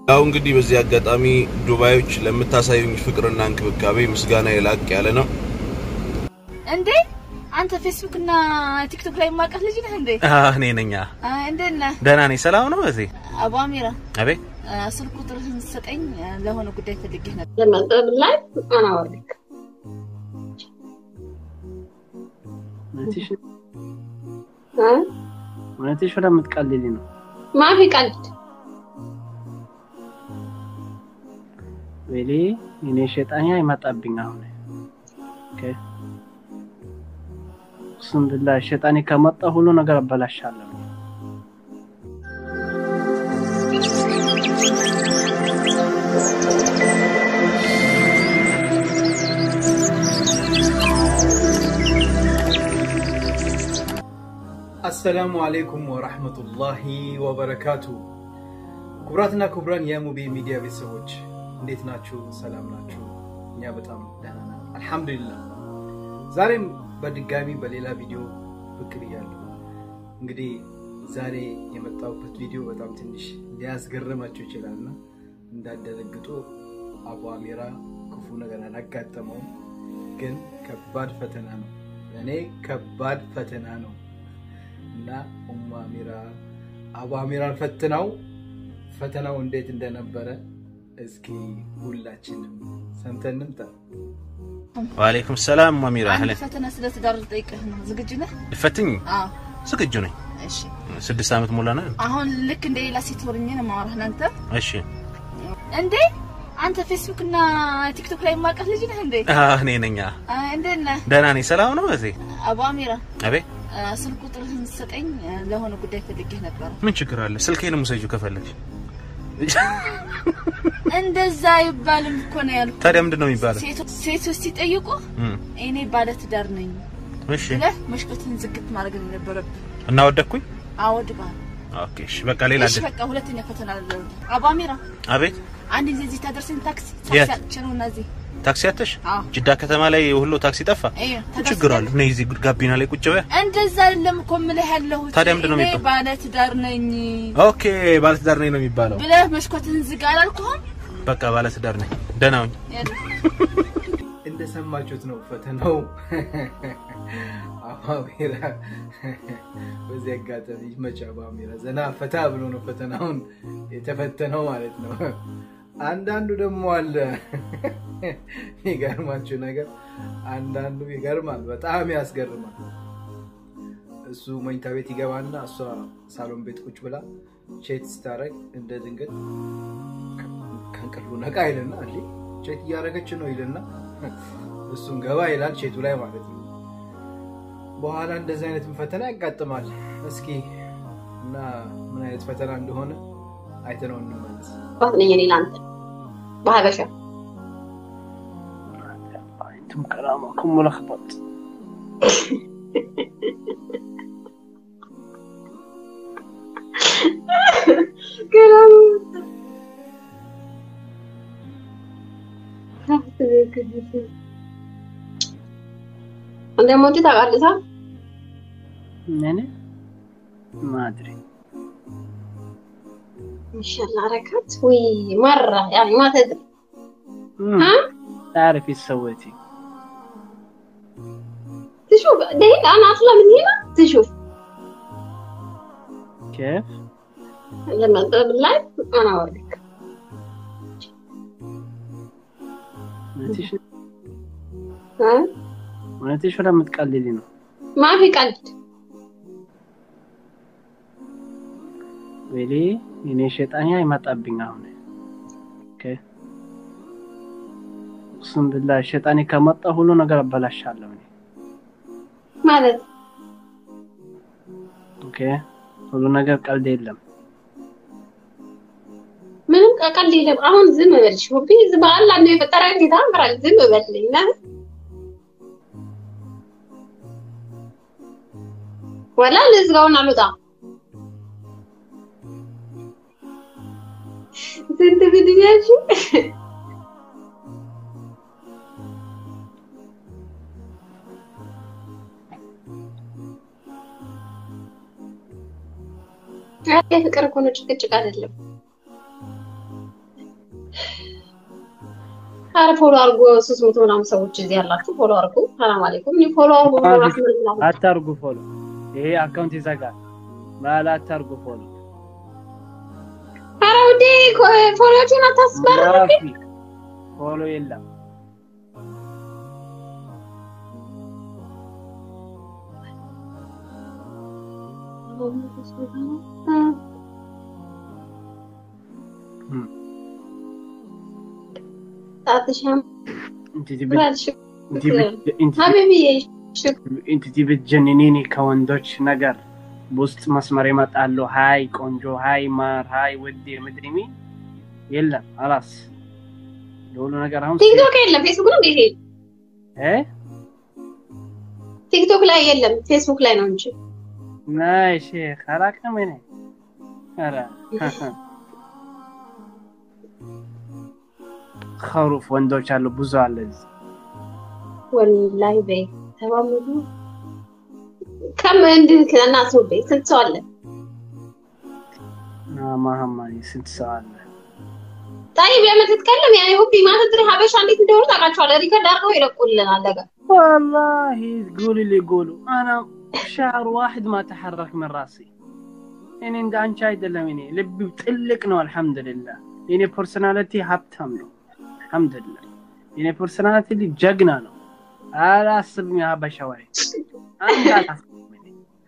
ያው እንግዲህ በዚህ አጋጣሚ ዱባዮች ለምታሳዩኝ ፍቅርና እንክብካቤ ምስጋና የላቅ ያለ ነው። እንዴ አንተ ፌስቡክ እና ቲክቶክ ላይ የማውቃት ልጅ ነህ እንዴ? እኔ ነኝ። አይ እንዴት ነህ? ደህና ነኝ። ሰላም ነው። እዚህ አቡ አሚራ አቤት። ስልክ ቁጥርህን ሰጠኝ፣ ለሆነ ጉዳይ ፈልጌ ነበር። ለመጠብ ላይ አናወርክ እውነትሽ ወደ የምትቀልሊ ነው። ማፊ ቀልድ ወይሌ እኔ ሸጣኛ ይመጣብኝ አሁን ኦኬ እሱም ብላ ሸጣኔ ከመጣ ሁሉ ነገር አበላሻለሁ። አሰላሙ አሌይኩም ወራህመቱላሂ ወበረካቱ። ክቡራትና ክቡራን የሙቤ ሚዲያ ቤተሰቦች እንዴት ናችሁ? ሰላም ናችሁ? እኛ በጣም ደህና ነን አልሐምዱሊላህ። ዛሬም በድጋሚ በሌላ ቪዲዮ ብቅ ብያለሁ። እንግዲህ ዛሬ የመጣሁበት ቪዲዮ በጣም ትንሽ ሊያስገርማችሁ ይችላልና እንዳደነግጡ አቡ አሚራ ክፉ ነገር አላጋጠመውም፣ ግን ከባድ ፈተና ነው። ለእኔ ከባድ ፈተና ነው እና ኡሙ አሚራ አቡ አሚራን ፈትናው ፈተናው እንዴት እንደነበረ እስኪ ሁላችንም ሰምተን እንምጣ። ወአለይኩም ሰላም አሚራ። አንድ አህለን ፈተና ስለ ትዳር ልጠይቅህ ነው። ዝግጁ ነህ? ልፈትኝ? አዎ። ዝግጁ ነኝ። እሺ። ስድስት ዓመት ሞላና። አሁን ልክ እንደ ሌላ ሴት ሆኜ ነው የማወራህ ለአንተ። እሺ። እንዴ አንተ ፌስቡክ እና ቲክቶክ ላይ የማውቃት ልጅ ነህ እንዴ? እኔ ነኝ። አይ እንዴት ነህ? ደህና ነኝ። ሰላም ነው። እዚህ አቡ አሚራ አቤት። ስልክ ቁጥርህን ሰጠኝ፣ ለሆነ ጉዳይ ፈልጌ ነበር። ምን ችግር አለ? ስልኬንም ውሰጂው ከፈለግሽ። እንደዛ አይባልም እኮ ነው ያልኩት። ታዲያ ምንድን ነው የሚባለው? ሴቶ- ሴቶች ሲጠይቁ እም፣ እኔ ባለ ትዳር ነኝ እሺ። ብለህ መስኮትን ዝግት ማድረግ ነው የነበረብህ። እና ወደኩኝ። አወድባል። ኦኬ፣ እሺ። በቃ ሌላ እሺ አይደል? በቃ ሁለተኛ ፈተና አለ። አቡ አሚራ አቤት። አንድ ጊዜ እዚህ ታደርሰኝ ታክሲ የት? ታክሲ አጥቼ ነው እና እዚህ ታክሲ አተሽ? አዎ። ጅዳ ከተማ ላይ ሁሉ ታክሲ ጠፋ። እዩ ምን ችግር አለ? ነይ እዚህ ጋቢና ላይ ቁጭ በያ። እንደዛ አይደለም እኮ የምልህ ያለሁት። ታዲያ ምንድን ነው እኔ የሚባለው? ባለ ትዳር ነኝ ኦኬ፣ ባለትዳር ነኝ ነው የሚባለው። ብለህ መስኮትን ዝጋ አላልኩህም? በቃ ባለትዳር ነኝ። ደህና ሁኝ። እንደሰማችሁት ነው ፈተናው። አቡ አሚራ በዚህ አጋጣሚ መቼ አቡ አሚራ ዘና ፈታ ብሎ ነው ፈተናውን የተፈተነው ማለት ነው። አንዳንዱ ደግሞ አለ የሚገርማችሁ ነገር፣ አንዳንዱ ይገርማል፣ በጣም ያስገርማል። እሱ መኝታ ቤት ይገባና እሷ ሳሎን ቤት ቁጭ ብላ ቼት ስታደርግ እንደ ድንገት ከእንቅልፉ ነቃ ይልና እንዴ ቼት እያደረገች ነው ይልና እሱም ገባ ይላል ቼቱ ላይ ማለት ነው። በኋላ እንደዚህ አይነት ፈተና ያጋጥማል። እስኪ እና ምን አይነት ፈተና እንደሆነ አይተነው እንመለስ። ባት ነኝ እኔ ለአንተ በሀበሻ انتم كلامكم ملخبط እንደሞት ታውቃለህ? يعني ما ادري ማሻአላ ረካት ወይ መራ ያኔ ما تدري مم. ها تعرف ايش سويتي تشوف دقيقة أنا أطلع من هنا تشوف كيف لما أطلع باللايف أنا أوريك እውነትሽ ها እውነትሽ ወደ የምትቀልሊ ነው። ما في قلد ወይሌ እኔ ሸጣኛ ይመጣብኝ አሁን ኦኬ እሱም ብላ ሸጣኔ ከመጣ ሁሉ ነገር አበላሻለሁ እኔ ማለት ኦኬ ሁሉ ነገር ቀልድ የለም። ምንም ቀልድ የለም። አሁን ዝም በል ሾፒ ዝም በአላህ ነው የፈጠረ ጌታ አምራል ዝም በልኝ ና ወላ ልዝጋውን አልወጣ ስንት ቪዲዮች ፍቅር እኮ ነው፣ ጭቅጭቅ አይደለም። አረ ፎሎ አድርጎ ሶስት መቶ ምናምን ሰዎች እዚህ ያላችሁ ፎሎ አድርጉ። ሰላም አለይኩም። እኔ ፎሎ አድርጉ አዎ። ራህመቱላህ አታርጉ ፎሎ። ይሄ አካውንት ይዘጋል። ባላ አታርጉ ፎሎ። አረ ውዴ ፎሎዎችን አታስመርሩ። ማፊ ፎሎ የለም። ጣትሽም انت تبي ብራልሽ انت بت... انت ሀቢብዬ ሽክ انت تبي تجننيني ከወንዶች ነገር በውስጥ መስመር ይመጣሉ። ሀይ ቆንጆ፣ ሀይ ማር፣ ሀይ ውዴ ምድሪሚ የለም። አላስ የሁሉ ነገር አሁን ቲክቶክ የለም ፌስቡክ ነው እንዴ? እ ቲክቶክ ላይ የለም ፌስቡክ ላይ ነው እንጂ ናይ ሼክ አላቅም እኔ ኧረ ከሩፍ ወንዶች አሉ ብዙ አለ እዚህ። ወላሂ በይ ተባምሩ ከም እንድን ከናት ነው በይ ስንት ሰው አለ? ማህማኒ ስንት ሰው አለ? طيب لما تتكلم يعني هوبي ما تدري حبشه እንዴት እንደሆኑ ታውቃቸዋለህ። ሪከርድ አድርገው ይለቁልናል ነገ والله تقول اللي يقولوا انا شعر واحد ما تحرك من راسي يعني እንደ አንቺ አይደለም እኔ ልብ ጥልቅ ነው አልহামዱሊላህ የኔ ፐርሰናሊቲ ሀብታም ነው አልহামዱሊላህ የኔ ፐርሰናሊቲ ጀግና ነው አላስብም የሀበሻ ወሬ አንድ አላስብም እኔ።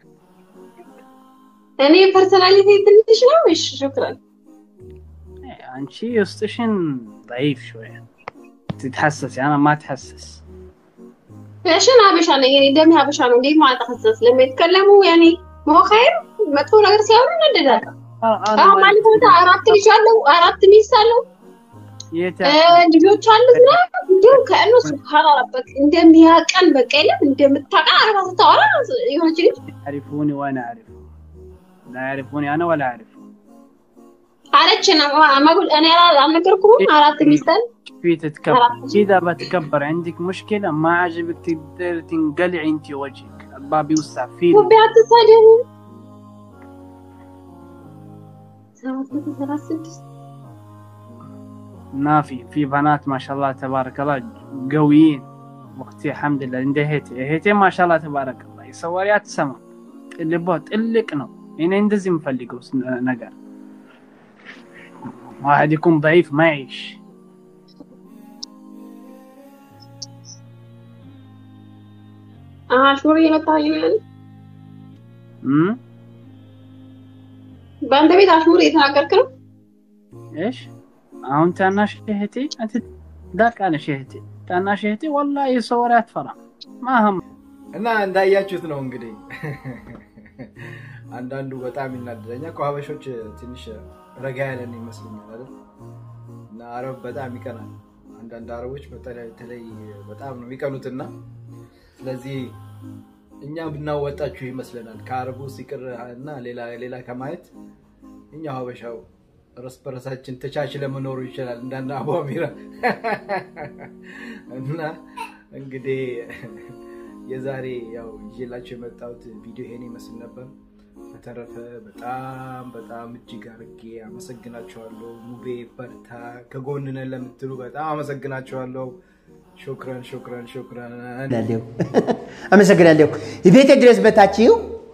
እኔ ፐርሰናሊቲ ትንሽ ነው። እሺ ሽክራን አንቺ ውስጥሽን ضعيف شوية تتحسسي انا ما اتحسس عشان ሀበሻ ነኝ እኔ ደሜ ሀበሻ ነው። እንዴት ማለት ተከሰስ ለማ ይتكلሙ يعني ሞ ኸይር መጥፎ ነገር ሲያወሩ እንደዳለሁ። انا አሁን ማለት ቦታ አራት ልጅ አለው አራት ሚስት አለው يت... እ ልጆች አሉት እና እንዲሁም ከእኑ ሱብሃን ረበክ እንደሚያቀን በቃ የለም እንደምታቀን አረፋ ስታወራ የሆነች ልጅ يعرفوني وانا اعرفهم لا يعرفوني انا ولا اعرفهم አለች ነው ማጉል እኔ አልነገርኩም አራት ሚስት አለ في تتكبر اذا بتكبر عندك مشكلة ما عجبك تقدر تنقلعي انت وجهك الباب يوسع فيه ውቤ አትሳደቡ ሰባት መቶ ሰላሳ ስድስት ما في في بنات ما شاء الله تبارك الله قويين وقتي الحمد لله عند هيتي هيتي ما شاء الله تبارك الله يصوريات سما ልቦ ጥልቅ ነው እኔ እንደዚህ የምፈልገው ስ- ነገር واحد يكون ضعيف ما يعيش አሽሙር እየመጣልኝ ነው ያለ أمم؟ በአንተ ቤት አሽሙር እየተናገርክ ነው ايش አሁን ታናሽ እህቴ አንተ ዳቃለሽ እህቴ ታናሽ እህቴ ወላሂ የሰወሪያት ፈራ ማህም እና እንዳያችሁት ነው እንግዲህ አንዳንዱ በጣም ይናደደኛል። ከሀበሾች ትንሽ ረጋ ያለን ይመስለኛል አይደል? እና አረብ በጣም ይቀናል። አንዳንድ አረቦች በተለይ በተለይ በጣም ነው የሚቀኑትና ስለዚህ እኛ ብናወጣችሁ ይመስለናል ከአረቡ ሲቅር እና ሌላ ሌላ ከማየት እኛው ሀበሻው እርስ በርሳችን ተቻችለ መኖሩ ይችላል እንዳንድ አቡ አሚራ እና እንግዲህ የዛሬ ያው ይዤላችሁ የመጣሁት ቪዲዮ ይሄን ይመስል ነበር። በተረፈ በጣም በጣም እጅግ አድርጌ አመሰግናችኋለሁ። ሙቤ በርታ፣ ከጎን ነን ለምትሉ በጣም አመሰግናችኋለሁ። ሾክረን ሾክረን ሾክረን። አመሰግናለሁ አመሰግናለሁ። ቤቴ ድረስ መታችሁ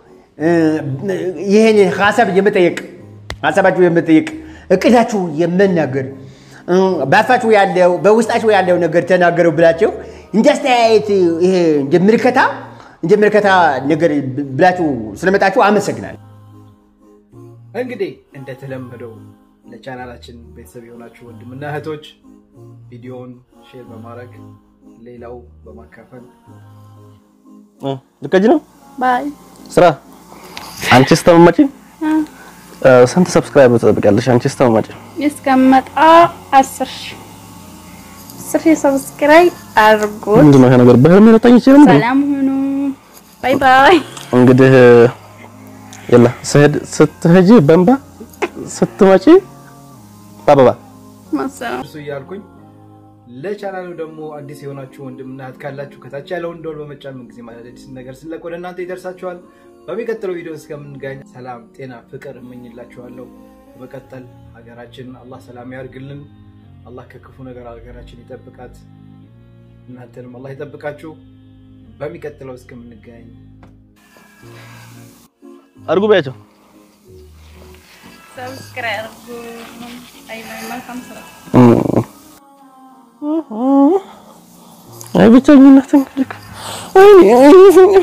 ይህን ሀሳብ የመጠየቅ ሀሳባችሁ የመጠየቅ እቅዳችሁ የመናገር በአፋችሁ ያለው በውስጣችሁ ያለው ነገር ተናገረው ብላችሁ እንደ አስተያየት ይሄ እንደ ምልከታ እንደ ምልከታ ነገር ብላችሁ ስለመጣችሁ አመሰግናለሁ። እንግዲህ እንደተለመደው ለቻናላችን ቤተሰብ የሆናችሁ ወንድምና እህቶች ቪዲዮውን ሼር በማድረግ ሌላው በማካፈል ልቀጅ ነው ባይ ስራ አንቺ ስተመማጭ ስንት ሰብስክራይብ ትጠብቂያለሽ? አንቺ ስተመማጭ እስከመጣ አስር ሺህ አስር ሺህ ሰብስክራይብ አድርጉት። ምንድን ነው ይሄ ነገር? በህልሜ ልታኝ ይችላል። ሰላም ሁኑ። ባይ ባይ። እንግዲህ የላ ስሄድ ስትሄጂ በእንባ ስትመጪ በአበባ ማሰላም እርሱ እያልኩኝ ለቻናሉ ደግሞ አዲስ የሆናችሁ ወንድምና እህት ካላችሁ ከታች ያለውን ደወል በመጫን ምን ጊዜ ማለት አዲስ ነገር ስለቅ ወደ እናንተ ይደርሳችኋል። በሚቀጥለው ቪዲዮ እስከምንገኝ ሰላም፣ ጤና፣ ፍቅር እመኝላችኋለሁ። በመቀጠል ሀገራችንን አላህ ሰላም ያርግልን። አላህ ከክፉ ነገር ሀገራችን ይጠብቃት፣ እናንተንም አላህ ይጠብቃችሁ። በሚቀጥለው እስከምንገናኝ አድርጉ በያቸው። ሰብስክራይብ አድርጉ። አይ መልካም ስራ አይ ብቸኝነት እንግዲህ ወይኔ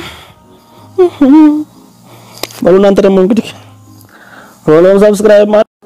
በሉ እናንተ ደግሞ እንግዲህ ፎሎ ሰብስክራይብ